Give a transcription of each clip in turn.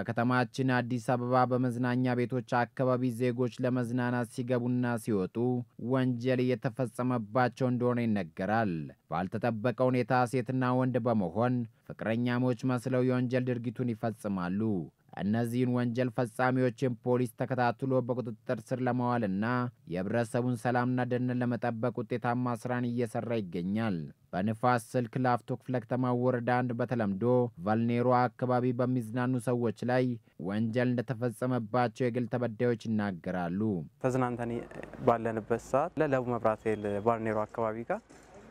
በከተማችን አዲስ አበባ በመዝናኛ ቤቶች አካባቢ ዜጎች ለመዝናናት ሲገቡና ሲወጡ ወንጀል እየተፈጸመባቸው እንደሆነ ይነገራል። ባልተጠበቀ ሁኔታ ሴትና ወንድ በመሆን ፍቅረኛሞች መስለው የወንጀል ድርጊቱን ይፈጽማሉ። እነዚህን ወንጀል ፈጻሚዎችን ፖሊስ ተከታትሎ በቁጥጥር ስር ለማዋልና የህብረተሰቡን ሰላምና ደህንነት ለመጠበቅ ውጤታማ ስራን እየሰራ ይገኛል። በንፋስ ስልክ ላፍቶ ክፍለ ከተማ ወረዳ አንድ በተለምዶ ቫልኔሮ አካባቢ በሚዝናኑ ሰዎች ላይ ወንጀል እንደተፈጸመባቸው የግል ተበዳዮች ይናገራሉ። ተዝናንተን ባለንበት ሰዓት ለለቡ መብራት ኃይል ቫልኔሮ አካባቢ ጋር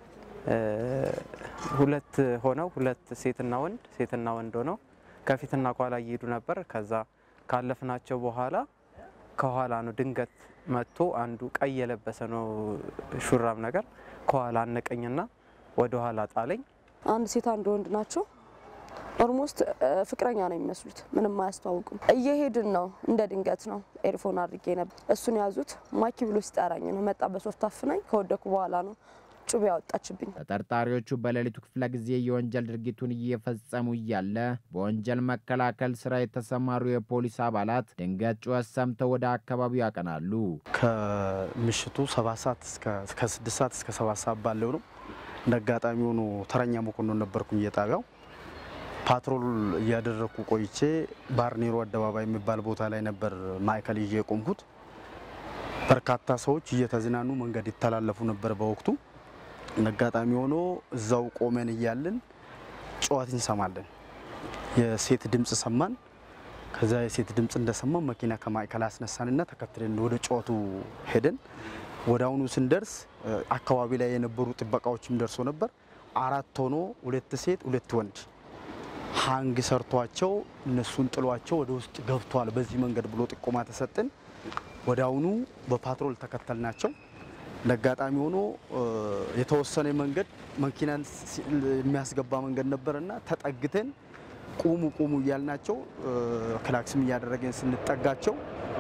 ሁለት ሆነው ሁለት ሴትና ወንድ ሴትና ወንድ ሆነው ከፊትና ከኋላ እየሄዱ ነበር። ከዛ ካለፍናቸው በኋላ ከኋላ ነው ድንገት መጥቶ አንዱ ቀይ የለበሰ ነው ሹራብ ነገር ከኋላ አነቀኝና ወደ ኋላ ጣለኝ። አንድ ሴት አንድ ወንድ ናቸው። ኦልሞስት ፍቅረኛ ነው የሚመስሉት። ምንም አያስተዋውቁም። እየሄድን ነው። እንደ ድንገት ነው ኤርፎን አድርጌ ነበር። እሱን ያዙት። ማኪ ብሎ ሲጠራኝ ነው መጣ። በሶፍት አፍናኝ ከወደኩ በኋላ ነው ጩቤ ያወጣችብኝ። ተጠርጣሪዎቹ በሌሊቱ ክፍለ ጊዜ የወንጀል ድርጊቱን እየፈጸሙ እያለ በወንጀል መከላከል ስራ የተሰማሩ የፖሊስ አባላት ድንገት ጩኸት ሰምተው ወደ አካባቢው ያቀናሉ። ከምሽቱ ሰባት ሰዓት እስከ ስድስት ሰዓት እስከ ሰባት ሰዓት ባለው ነው። እንደ አጋጣሚ ሆኖ ተረኛ መኮንን ነበርኩኝ የጣቢያው ፓትሮል እያደረግኩ ቆይቼ ባርኔሮ አደባባይ የሚባል ቦታ ላይ ነበር ማዕከል ይዤ የቆምኩት። በርካታ ሰዎች እየተዝናኑ መንገድ ይተላለፉ ነበር በወቅቱ አጋጣሚ ሆኖ እዛው ቆመን እያለን ጩኸት እንሰማለን። የሴት ድምፅ ሰማን። ከዛ የሴት ድምፅ እንደሰማን መኪና ከማዕከል አስነሳንና ተከትለን ወደ ጩኸቱ ሄደን ወደ አሁኑ ስንደርስ አካባቢ ላይ የነበሩ ጥበቃዎችም ደርሶ ነበር። አራት ሆኖ ሁለት ሴት ሁለት ወንድ ሀንግ ሰርቷቸው እነሱን ጥሏቸው ወደ ውስጥ ገብቷል በዚህ መንገድ ብሎ ጥቆማ ተሰጥን። ወደ አሁኑ በፓትሮል ተከተልናቸው። እንደ አጋጣሚ ሆኖ የተወሰነ መንገድ መኪናን የሚያስገባ መንገድ ነበርና ተጠግተን ቁሙ ቁሙ እያልናቸው ክላክስም እያደረገን ስንጠጋቸው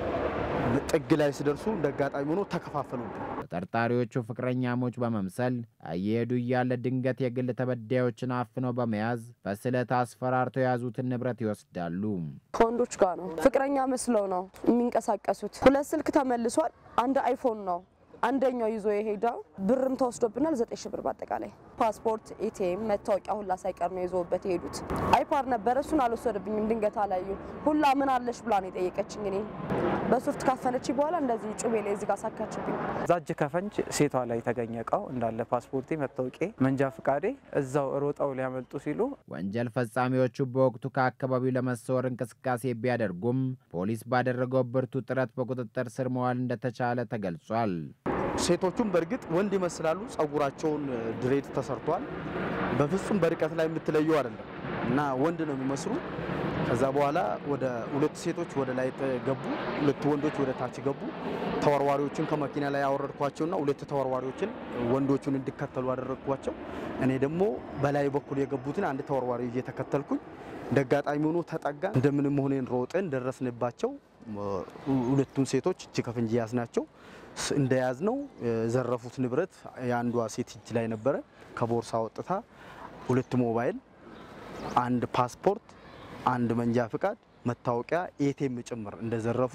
ጥግ ላይ ሲደርሱ እንደ አጋጣሚ ሆኖ ተከፋፈሉብን። ተጠርጣሪዎቹ ፍቅረኛሞች በመምሰል እየሄዱ እያለ ድንገት የግል ተበዳዮችን አፍነው በመያዝ በስለት አስፈራርተው የያዙትን ንብረት ይወስዳሉ። ከወንዶች ጋር ነው ፍቅረኛ መስለው ነው የሚንቀሳቀሱት። ሁለት ስልክ ተመልሷል። አንድ አይፎን ነው አንደኛው ይዞ የሄደው ብርም ተወስዶብናል። ዘጠኝ ሺህ ብር በአጠቃላይ ፓስፖርት፣ ኤቲኤም፣ መታወቂያ ሁላ ሳይቀር ነው ይዞበት የሄዱት። አይፓር ነበረ እሱን አልወሰደብኝም። ድንገት አላዩ ሁላ ምን አለሽ ብላ ነው የጠየቀችኝ። እኔ በሱፍት ካፈነች በኋላ እንደዚህ ጩቤ ላይ እዚህ ጋር ሳካችብኝ። እዛ እጅ ከፈንጅ ሴቷ ላይ የተገኘ እቃው እንዳለ ፓስፖርቴ፣ መታወቂያ፣ መንጃ ፍቃዴ እዛው ሮጠው ሊያመልጡ ሲሉ ወንጀል ፈጻሚዎቹ በወቅቱ ከአካባቢው ለመሰወር እንቅስቃሴ ቢያደርጉም ፖሊስ ባደረገው ብርቱ ጥረት በቁጥጥር ስር መዋል እንደተቻለ ተገልጿል። ሴቶቹም በእርግጥ ወንድ ይመስላሉ። ጸጉራቸውን ድሬድ ተሰርቷል። በፍጹም በርቀት ላይ የምትለዩ አይደለም እና ወንድ ነው የሚመስሉ። ከዛ በኋላ ወደ ሁለት ሴቶች ወደ ላይ ገቡ፣ ሁለት ወንዶች ወደ ታች ገቡ። ተወርዋሪዎችን ከመኪና ላይ ያወረድኳቸውና ሁለት ተወርዋሪዎችን ወንዶቹን እንዲከተሉ አደረግኳቸው። እኔ ደግሞ በላይ በኩል የገቡትን አንድ ተወርዋሪ ይዤ ተከተልኩኝ። እንደ አጋጣሚ ሆኖ ተጠጋን። እንደምንም ሆነን ሮጠን ደረስንባቸው። ሁለቱን ሴቶች እጅ ከፍንጅ ያዝናቸው። እንደያዝ ነው የዘረፉት ንብረት የአንዷ ሴት እጅ ላይ ነበረ። ከቦርሳ ወጥታ ሁለት ሞባይል፣ አንድ ፓስፖርት፣ አንድ መንጃ ፍቃድ፣ መታወቂያ፣ ኤቴም ጭምር እንደዘረፉ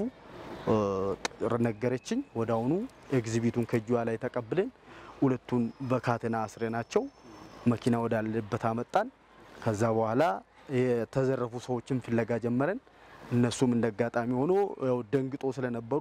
ነገረችኝ። ወደ አሁኑ ኤግዚቢቱን ከእጇ ላይ ተቀብለን ሁለቱን በካቴና አስረናቸው መኪና ወዳለበት አመጣን። ከዛ በኋላ የተዘረፉ ሰዎችን ፍለጋ ጀመረን። እነሱም እንደ አጋጣሚ ሆኖ ያው ደንግጦ ስለነበሩ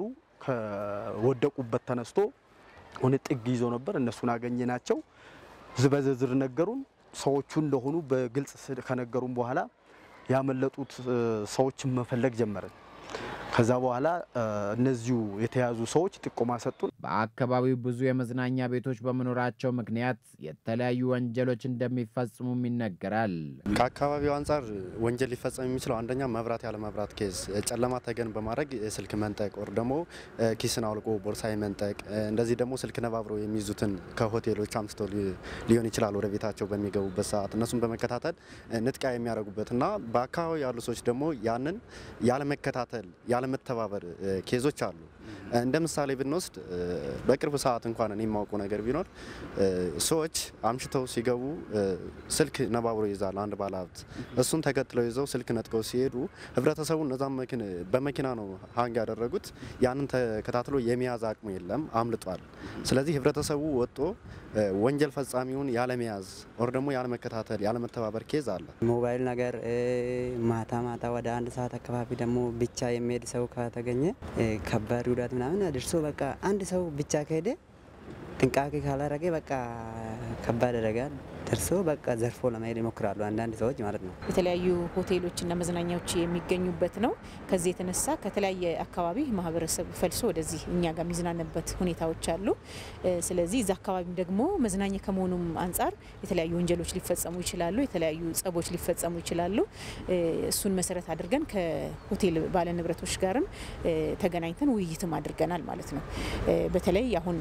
ከወደቁበት ተነስቶ ሆነ ጥግ ይዞ ነበር። እነሱን አገኘናቸው። በዝርዝር ነገሩን። ሰዎቹ እንደሆኑ በግልጽ ከነገሩን በኋላ ያመለጡት ሰዎችን መፈለግ ጀመረን። ከዛ በኋላ እነዚሁ የተያዙ ሰዎች ጥቆማ ሰጡን። በአካባቢው ብዙ የመዝናኛ ቤቶች በመኖራቸው ምክንያት የተለያዩ ወንጀሎች እንደሚፈጽሙም ይነገራል። ከአካባቢው አንጻር ወንጀል ሊፈጸም የሚችለው አንደኛ መብራት ያለ መብራት ኬዝ፣ ጨለማ ተገን በማድረግ ስልክ መንጠቅ ወር ደግሞ ኪስን አውልቆ ቦርሳ መንጠቅ፣ እንደዚህ ደግሞ ስልክ ነባብረው የሚይዙትን ከሆቴሎች አምስቶ ሊሆን ይችላል ወደ ቤታቸው በሚገቡበት ሰዓት እነሱን በመከታተል ንጥቂያ የሚያደርጉበት እና በአካባቢ ያሉ ሰዎች ደግሞ ያንን ያለመከታተል ያለመተባበር ኬዞች አሉ። እንደ ምሳሌ ብንወስድ በቅርብ ሰዓት እንኳን እኔ የማውቀው ነገር ቢኖር ሰዎች አምሽተው ሲገቡ ስልክ ነባብሮ ይዛል አንድ ባለሀብት። እሱን ተከትለው ይዘው ስልክ ነጥቀው ሲሄዱ ህብረተሰቡ እነዛም በመኪና ነው ሀንግ ያደረጉት። ያንን ተከታትሎ የመያዝ አቅሙ የለም፣ አምልጧል። ስለዚህ ህብረተሰቡ ወጥቶ ወንጀል ፈጻሚውን ያለመያዝ ወር ደግሞ ያለመከታተል ያለመተባበር ኬዝ አለ። ሞባይል ነገር ማታ ማታ ወደ አንድ ሰዓት አካባቢ ደግሞ ብቻ የሚሄድ ሰው ከተገኘ ከባድ ጉዳት ምናምን አድርሶ በቃ አንድ ሰው ብቻ ከሄደ ጥንቃቄ ካላረገ በቃ ከባድ አደጋ ደርሶ በቃ ዘርፎ ለመሄድ ይሞክራሉ አንዳንድ ሰዎች ማለት ነው። የተለያዩ ሆቴሎችና መዝናኛዎች የሚገኙበት ነው። ከዚህ የተነሳ ከተለያየ አካባቢ ማህበረሰብ ፈልሶ ወደዚህ እኛ ጋር የሚዝናንበት ሁኔታዎች አሉ። ስለዚህ እዛ አካባቢም ደግሞ መዝናኛ ከመሆኑም አንጻር የተለያዩ ወንጀሎች ሊፈጸሙ ይችላሉ፣ የተለያዩ ጸቦች ሊፈጸሙ ይችላሉ። እሱን መሰረት አድርገን ከሆቴል ባለንብረቶች ጋርም ተገናኝተን ውይይትም አድርገናል ማለት ነው። በተለይ አሁን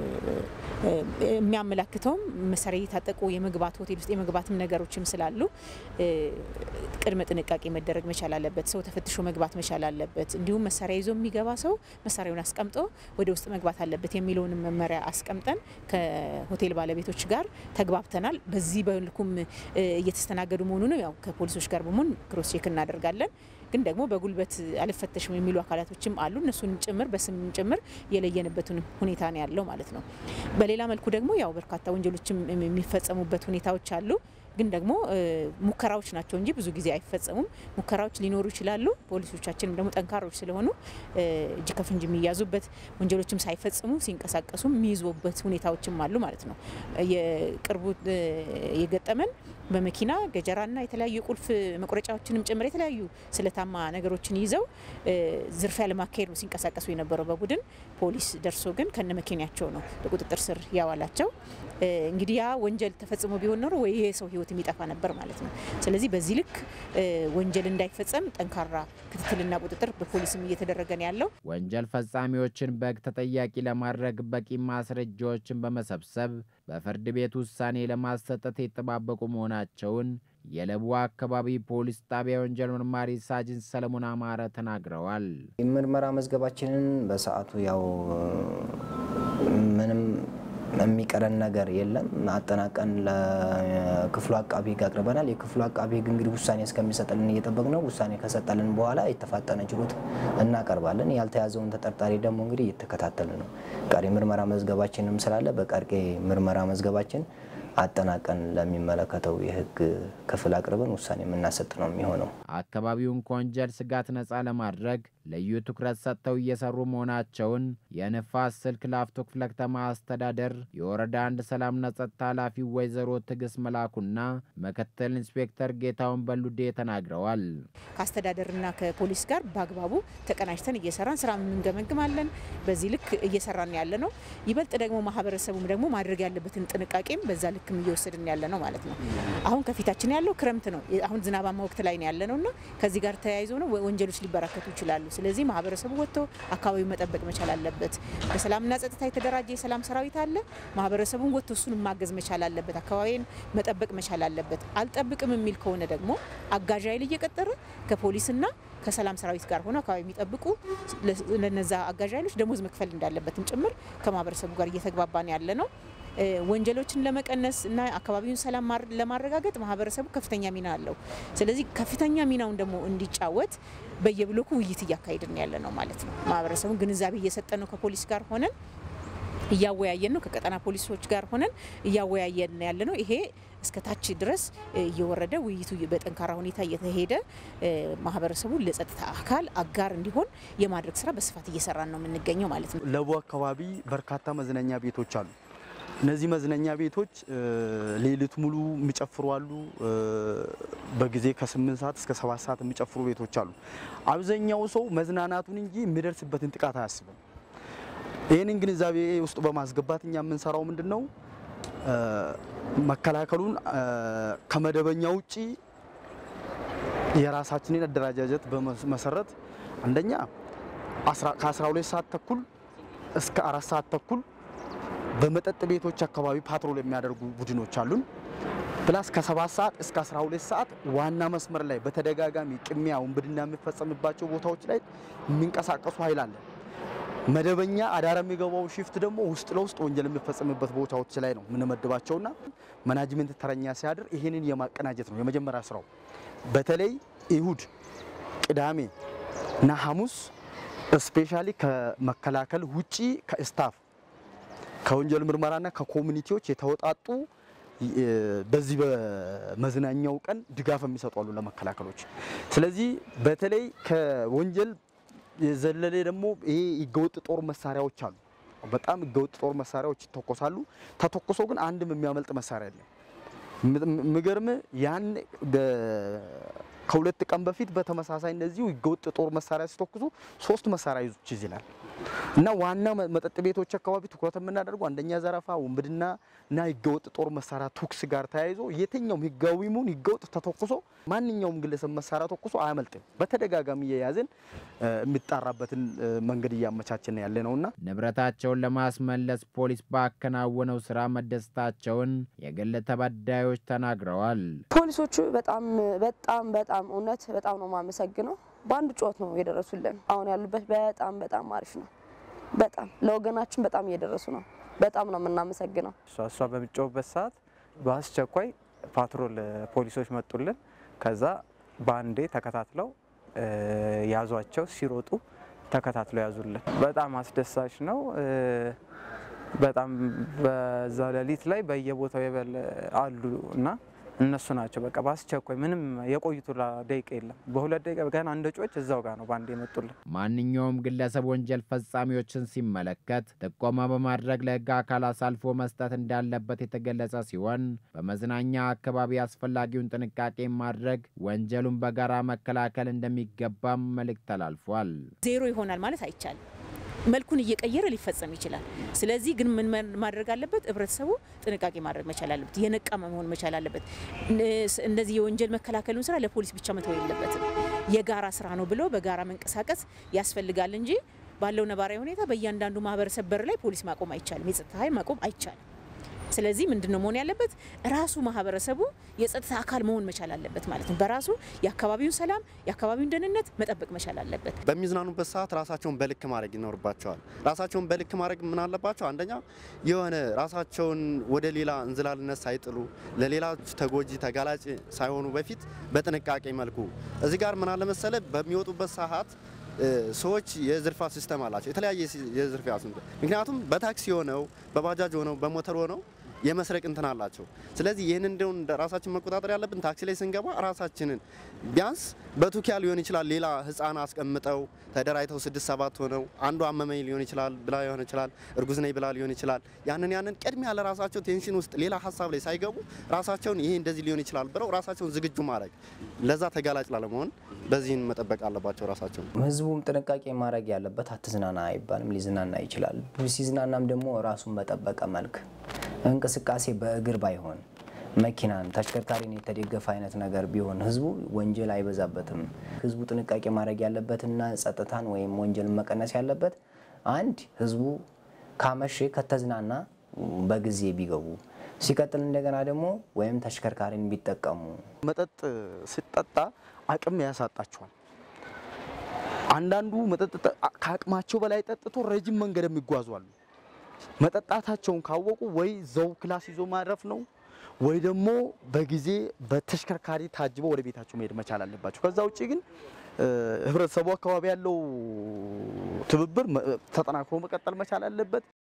የሚያመላክተውም መሳሪያ የታጠቁ የመግባት ሆቴል ውስጥ የመግባትም ነገሮችም ስላሉ ቅድመ ጥንቃቄ መደረግ መቻል አለበት። ሰው ተፈትሾ መግባት መቻል አለበት። እንዲሁም መሳሪያ ይዞ የሚገባ ሰው መሳሪያውን አስቀምጦ ወደ ውስጥ መግባት አለበት የሚለውንም መመሪያ አስቀምጠን ከሆቴል ባለቤቶች ጋር ተግባብተናል። በዚህ በልኩም እየተስተናገዱ መሆኑንም ያው ከፖሊሶች ጋር በመሆን ክሮስ ቼክ እናደርጋለን። ግን ደግሞ በጉልበት አልፈተሽም የሚሉ አካላቶችም አሉ። እነሱንም ጭምር በስም ጭምር የለየንበትን ሁኔታ ነው ያለው ማለት ነው። በሌላ መልኩ ደግሞ ያው በርካታ ወንጀሎችም የሚፈጸሙበት ሁኔታዎች አሉ። ግን ደግሞ ሙከራዎች ናቸው እንጂ ብዙ ጊዜ አይፈጸሙም። ሙከራዎች ሊኖሩ ይችላሉ። ፖሊሶቻችንም ደግሞ ጠንካሮች ስለሆኑ እጅ ከፍንጅ የሚያዙበት ወንጀሎችም ሳይፈጽሙ ሲንቀሳቀሱ የሚይዙበት ሁኔታዎችም አሉ ማለት ነው። የቅርቡ የገጠመን በመኪና ገጀራና የተለያዩ የቁልፍ መቁረጫዎችንም ጭምር የተለያዩ ስለታማ ነገሮችን ይዘው ዝርፊያ ለማካሄድ ነው ሲንቀሳቀሱ የነበረው በቡድን ፖሊስ ደርሶ ግን ከነ መኪናቸው ነው በቁጥጥር ስር ያዋላቸው። እንግዲህ ያ ወንጀል ተፈጽሞ ቢሆን ኖሮ ወይ ይሄ ሰው ሕይወት የሚጠፋ ነበር ማለት ነው። ስለዚህ በዚህ ልክ ወንጀል እንዳይፈጸም ጠንካራ ክትትልና ቁጥጥር በፖሊስም እየተደረገ ነው ያለው። ወንጀል ፈጻሚዎችን በሕግ ተጠያቂ ለማድረግ በቂ ማስረጃዎችን በመሰብሰብ በፍርድ ቤት ውሳኔ ለማሰጠት የተጠባበቁ መሆናቸውን የለቡ አካባቢ ፖሊስ ጣቢያ ወንጀል መርማሪ ሳጅን ሰለሞን አማረ ተናግረዋል። የምርመራ መዝገባችንን በሰዓቱ ያው ምንም የሚቀረን ነገር የለም። አጠናቀን ለክፍሉ አቃቢ ሕግ አቅርበናል። የክፍሉ አቃቢ ሕግ እንግዲህ ውሳኔ እስከሚሰጥልን እየጠበቅ ነው። ውሳኔ ከሰጠልን በኋላ የተፋጠነ ችሎት እናቀርባለን። ያልተያዘውን ተጠርጣሪ ደግሞ እንግዲህ እየተከታተልን ነው። ቀሪ ምርመራ መዝገባችንም ስላለ በቀሪ ምርመራ መዝገባችን አጠናቀን ለሚመለከተው የህግ ክፍል አቅርበን ውሳኔ የምናሰጥ ነው የሚሆነው። አካባቢውን ከወንጀል ስጋት ነፃ ለማድረግ ልዩ ትኩረት ሰጥተው እየሰሩ መሆናቸውን የንፋስ ስልክ ላፍቶ ክፍለ ከተማ አስተዳደር የወረዳ አንድ ሰላምና ጸጥታ ኃላፊ ወይዘሮ ትዕግስት መላኩና ምክትል ኢንስፔክተር ጌታውን በሉዴ ተናግረዋል። ከአስተዳደርና ከፖሊስ ጋር በአግባቡ ተቀናጅተን እየሰራን ስራ እንገመግማለን። በዚህ ልክ እየሰራን ያለ ነው። ይበልጥ ደግሞ ማህበረሰቡም ደግሞ ማድረግ ያለበትን ጥንቃቄም በዛ ልክም እየወሰድን ያለ ነው ማለት ነው። አሁን ከፊታችን ያለው ክረምት ነው። አሁን ዝናባማ ወቅት ላይ ነው ያለ ነው እና ከዚህ ጋር ተያይዞ ነው ወንጀሎች ሊበራከቱ ይችላሉ። ስለዚህ ማህበረሰቡ ወጥቶ አካባቢው መጠበቅ መቻል አለበት። በሰላምና ጸጥታ የተደራጀ የሰላም ሰራዊት አለ። ማህበረሰቡን ወጥቶ እሱን ማገዝ መቻል አለበት። አካባቢን መጠበቅ መቻል አለበት። አልጠብቅም የሚል ከሆነ ደግሞ አጋዥ ኃይል እየቀጠረ ከፖሊስና ከሰላም ሰራዊት ጋር ሆኖ አካባቢ የሚጠብቁ ለነዛ አጋዥ ኃይሎች ደሞዝ መክፈል እንዳለበትም ጭምር ከማህበረሰቡ ጋር እየተግባባን ያለ ነው። ወንጀሎችን ለመቀነስ እና አካባቢውን ሰላም ለማረጋገጥ ማህበረሰቡ ከፍተኛ ሚና አለው። ስለዚህ ከፍተኛ ሚናውን ደግሞ እንዲጫወት በየብሎኩ ውይይት እያካሄድን ያለ ነው ማለት ነው። ማህበረሰቡን ግንዛቤ እየሰጠን ነው። ከፖሊስ ጋር ሆነን እያወያየን ነው። ከቀጠና ፖሊሶች ጋር ሆነን እያወያየን ያለ ነው። ይሄ እስከ ታች ድረስ እየወረደ ውይይቱ በጠንካራ ሁኔታ እየተሄደ ማህበረሰቡ ለጸጥታ አካል አጋር እንዲሆን የማድረግ ስራ በስፋት እየሰራን ነው የምንገኘው ማለት ነው። ለቡ አካባቢ በርካታ መዝናኛ ቤቶች አሉ። እነዚህ መዝናኛ ቤቶች ሌሊት ሙሉ የሚጨፍሩ አሉ። በጊዜ ከስምንት ሰዓት እስከ ሰባት ሰዓት የሚጨፍሩ ቤቶች አሉ። አብዛኛው ሰው መዝናናቱን እንጂ የሚደርስበትን ጥቃት አያስብም። ይህንን ግንዛቤ ውስጥ በማስገባት እኛ የምንሰራው ምንድን ነው መከላከሉን ከመደበኛ ውጪ የራሳችንን አደረጃጀት በመሰረት አንደኛ ከ12 ሰዓት ተኩል እስከ አራት ሰዓት ተኩል በመጠጥ ቤቶች አካባቢ ፓትሮል የሚያደርጉ ቡድኖች አሉን። ፕላስ ከሰባት ሰዓት እስከ 12 ሰዓት ዋና መስመር ላይ በተደጋጋሚ ቅሚያ፣ ውንብድና የሚፈጸምባቸው ቦታዎች ላይ የሚንቀሳቀሱ ኃይል አለ። መደበኛ አዳር የሚገባው ሽፍት ደግሞ ውስጥ ለውስጥ ወንጀል የሚፈጸምበት ቦታዎች ላይ ነው የምንመድባቸውና መናጅመንት ተረኛ ሲያድር ይህንን የማቀናጀት ነው የመጀመሪያ ስራው። በተለይ እሁድ፣ ቅዳሜ እና ሐሙስ ስፔሻሊ ከመከላከል ውጪ ከስታፍ ከወንጀል ምርመራና ከኮሚኒቲዎች የተወጣጡ በዚህ በመዝናኛው ቀን ድጋፍ የሚሰጡ አሉ ለመከላከሎች። ስለዚህ በተለይ ከወንጀል የዘለለ ደግሞ ይሄ ህገወጥ ጦር መሳሪያዎች አሉ። በጣም ህገወጥ ጦር መሳሪያዎች ይተኮሳሉ። ተተኩሶ ግን አንድም የሚያመልጥ መሳሪያ የለም። ምገርም ያን ከሁለት ቀን በፊት በተመሳሳይ እንደዚሁ ህገወጥ ጦር መሳሪያ ሲተኩሱ ሶስት መሳሪያ ይዞች ይዝላል እና ዋና መጠጥ ቤቶች አካባቢ ትኩረት የምናደርገው አንደኛ ዘረፋ፣ ውንብድና እና ህገወጥ ጦር መሳሪያ ተኩስ ጋር ተያይዞ የትኛውም ህጋዊ ሙን ህገወጥ ተተኩሶ ማንኛውም ግለሰብ መሳሪያ ተኩሶ አያመልጥም። በተደጋጋሚ እየያዝን የሚጣራበትን መንገድ እያመቻችን ያለ ነውና ንብረታቸውን ለማስመለስ ፖሊስ ባከናወነው ስራ መደሰታቸውን የግል ተበዳዮች ተናግረዋል። ፖሊሶቹ በጣም በጣም በጣም እውነት በጣም ነው የማመሰግነው። በአንድ ጩኸት ነው የደረሱልን። አሁን ያሉበት በጣም በጣም አሪፍ ነው። በጣም ለወገናችን በጣም እየደረሱ ነው። በጣም ነው የምናመሰግነው። እሷ እሷ በሚጮህበት ሰዓት በአስቸኳይ ፓትሮል ፖሊሶች መጡልን። ከዛ በአንዴ ተከታትለው ያዟቸው። ሲሮጡ ተከታትለው ያዙልን። በጣም አስደሳች ነው። በጣም በዛ ሌሊት ላይ በየቦታው የበለ አሉ እና እነሱ ናቸው በቃ በአስቸኳይ ምንም የቆይቱ ደቂቃ የለም። በሁለት ደቂቃ ገና እንደ ጮች እዛው ጋር ነው በአንድ የመጡልን። ማንኛውም ግለሰብ ወንጀል ፈጻሚዎችን ሲመለከት ጥቆማ በማድረግ ለሕግ አካል አሳልፎ መስጠት እንዳለበት የተገለጸ ሲሆን በመዝናኛ አካባቢ አስፈላጊውን ጥንቃቄ ማድረግ ወንጀሉን በጋራ መከላከል እንደሚገባም መልእክት ተላልፏል። ዜሮ ይሆናል ማለት አይቻልም። መልኩን እየቀየረ ሊፈጸም ይችላል። ስለዚህ ግን ምን ማድረግ አለበት? ህብረተሰቡ ጥንቃቄ ማድረግ መቻል አለበት። የነቃ መሆን መቻል አለበት። እንደዚህ የወንጀል መከላከሉን ስራ ለፖሊስ ብቻ መተው የለበትም። የጋራ ስራ ነው ብሎ በጋራ መንቀሳቀስ ያስፈልጋል እንጂ ባለው ነባራዊ ሁኔታ በእያንዳንዱ ማህበረሰብ በር ላይ ፖሊስ ማቆም አይቻልም። የጸጥታ ኃይል ማቆም አይቻልም። ስለዚህ ምንድን ነው መሆን ያለበት? ራሱ ማህበረሰቡ የጸጥታ አካል መሆን መቻል አለበት ማለት ነው። በራሱ የአካባቢውን ሰላም የአካባቢውን ደህንነት መጠበቅ መቻል አለበት። በሚዝናኑበት ሰዓት ራሳቸውን በልክ ማድረግ ይኖርባቸዋል። ራሳቸውን በልክ ማድረግ ምን አለባቸው? አንደኛ የሆነ ራሳቸውን ወደ ሌላ እንዝላልነት ሳይጥሉ ለሌላ ተጎጂ ተጋላጭ ሳይሆኑ በፊት በጥንቃቄ መልኩ እዚህ ጋር ምን አለ መሰለ በሚወጡበት ሰዓት ሰዎች የዝርፋ ሲስተም አላቸው። የተለያየ የዝርፊያ ምክንያቱም በታክሲ ሆነው በባጃጅ ሆነው በሞተር ሆነው የመስረቅ እንትን አላቸው። ስለዚህ ይህን እንደውን ራሳችን መቆጣጠር ያለብን ታክሲ ላይ ስንገባ ራሳችንን ቢያንስ በቱኪያ ሊሆን ይችላል ሌላ ህፃን አስቀምጠው ተደራጅተው ስድስት ሰባት ሆነው አንዱ አመመኝ ሊሆን ይችላል ብላ ሊሆን ይችላል እርጉዝ ነኝ ብላ ሊሆን ይችላል። ያንን ያንን ቅድሚያ ለራሳቸው ቴንሽን ውስጥ ሌላ ሀሳብ ላይ ሳይገቡ ራሳቸውን ይሄ እንደዚህ ሊሆን ይችላል ብለው ራሳቸውን ዝግጁ ማድረግ ለዛ ተጋላጭ ላለመሆን በዚህን መጠበቅ አለባቸው ራሳቸው። ህዝቡም ጥንቃቄ ማድረግ ያለበት አትዝናና አይባልም፣ ሊዝናና ይችላል። ሲዝናናም ደግሞ ራሱን በጠበቀ መልክ እንቅስቃሴ በእግር ባይሆን መኪናን ተሽከርካሪን የተደገፈ አይነት ነገር ቢሆን ህዝቡ ወንጀል አይበዛበትም። ህዝቡ ጥንቃቄ ማድረግ ያለበትና ጸጥታን ወይም ወንጀልን መቀነስ ያለበት አንድ ህዝቡ ካመሼ ከተዝናና በጊዜ ቢገቡ፣ ሲቀጥል እንደገና ደግሞ ወይም ተሽከርካሪን ቢጠቀሙ። መጠጥ ሲጠጣ አቅም ያሳጣቸዋል። አንዳንዱ መጠጥ ከአቅማቸው በላይ ጠጥቶ ረጅም መንገድ የሚጓዙ አሉ። መጠጣታቸውን ካወቁ ወይ ዘው ክላስ ይዞ ማረፍ ነው ወይ ደግሞ በጊዜ በተሽከርካሪ ታጅበው ወደ ቤታቸው መሄድ መቻል አለባቸው። ከዛ ውጭ ግን ህብረተሰቡ አካባቢ ያለው ትብብር ተጠናክሮ መቀጠል መቻል አለበት።